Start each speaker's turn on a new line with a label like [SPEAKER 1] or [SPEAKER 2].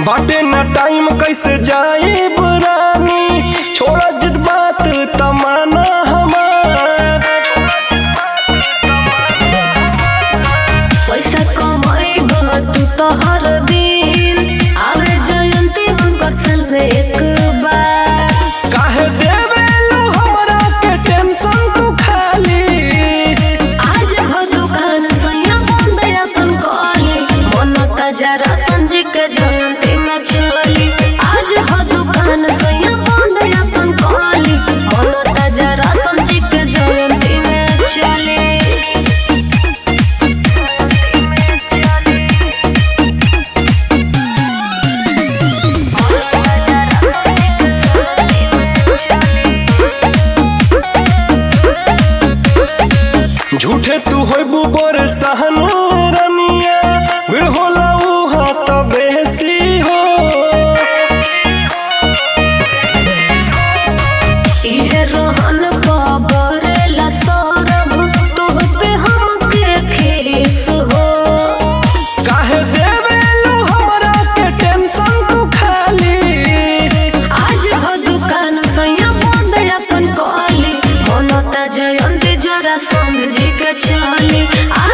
[SPEAKER 1] बाटे ना टाइम कैसे जाई रानी छोड़ा जिद बात तमाना हमार
[SPEAKER 2] पैसा कमाइब तू तो हर दिन आवे जयंती हुनकर साल में एक बार
[SPEAKER 1] काहे देवेलू हमरा के टेंशन तू खाली
[SPEAKER 2] आज हो दुकान सैया बंद अपन कॉली मन ताजा रसन जी के जयंती में चली आज हो दुकान सैया बंद अपन कॉली मन ताजा रसन जी के जयंती में चली
[SPEAKER 1] झूठे तू होइबू बर सहन रनिया भीड़ होला उहा त बेसी हो
[SPEAKER 2] इहे रहन बाबरेला सौरभ तुह पे हमके खीस हो
[SPEAKER 1] काहे देवेलू हमरा के टेंशन तू खाली
[SPEAKER 2] आज हो दुकान सैया बंद अपन कॉली मनता जयंती जरा संध जी के चली आज